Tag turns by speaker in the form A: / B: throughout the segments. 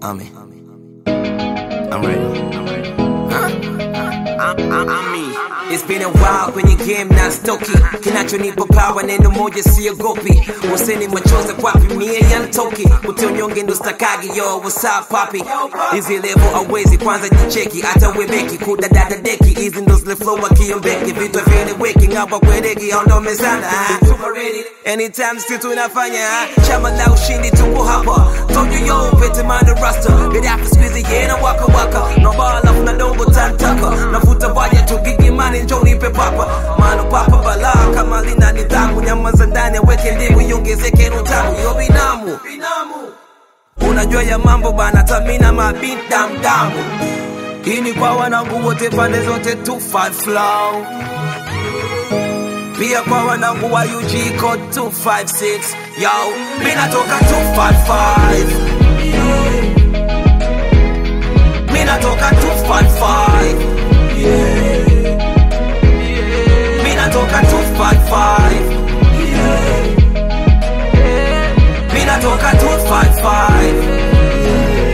A: Ami. I'm ready. I'm ready. Ami. It's been a while kwenye game na stoki, kinachonipa power neno moja siogopi, useni machozi kwapi mie yantoki, utonyonge ndo stakagi yo what's up papi, hizi level awezi kwanza jicheki, hata webeki kudadada deki, hizi ndo zile flow akiombeki, vitu vieleweki ngapa kwedeki, ondo mezana anytime still tunafanya chama la ushindi tuko hapa, told you yo pete manda rasta, Gaddafi squeeze yena waka waka, no bala funa dongo tantaka, nafuta baja tugigi mani njo nipe papa, mano papa bala kama lina nidhamu, nyama za ndani aweke ndimu iongezeke rotamu, yo binamu unajua ya mambo bana, tamina mabin damdamu. Hii ni kwa wanangu wote pande zote 25 flow pia kwa wanangu wa UG code 256 yo, mi natoka 255 mi natoka 255 mi natoka 255 mi natoka 255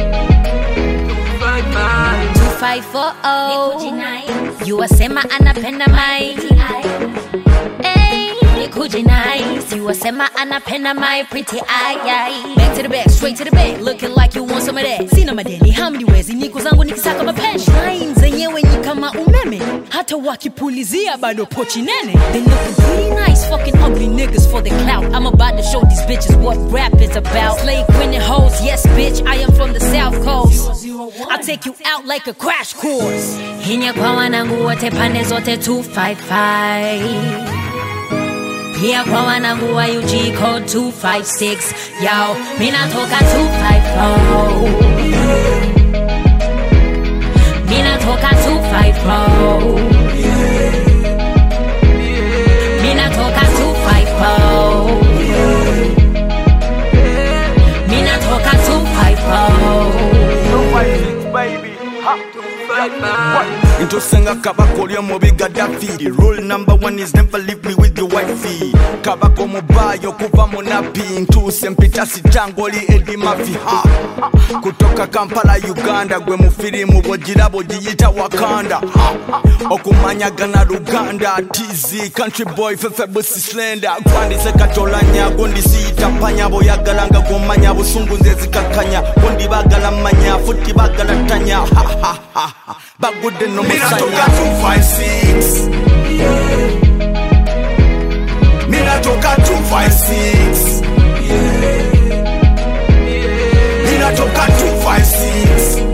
B: 254 you wasema anapenda mai Hey, nikuje nice you wasema anapenda my pretty eye eye. back to the back straight to the bank looking like you want some of that sina madeni hamniwezi niko zangu nikisaka mapenzi line zenyewe ni kama umeme hata wakipulizia bado pochi nene they looking pretty nice fucking ugly niggas for the clout i'm about to show these bitches what rap is about slave winning hoes yes bitch i am from the south coast i'll take you out like a crash course hinya kwa wanangu wote pande zote 255 pia kwa wanangu wa UG code 256 yo mina toka 254 mina toka 254 mina toka 254 mina toka 254
C: ntosenga kabaka oli omubi gaddafi rule number one is never leave me with your wifey kabaka omubayo kuva munapi ntuuse mpita sitango oli edi mafi ha kutoka kampala uganda gwe mu firimu bwogirabo giyita wakanda ha okumanyagana luganda tz country boy fefe busi slender gwandise katolanya gondisiyita panya boyagalanga gomanya busungu nze zikakanya gondi bagala manya futi bagala tanya ha, ha, ha, ha. bagudde nomusanya Minatoka 256 Minatoka 256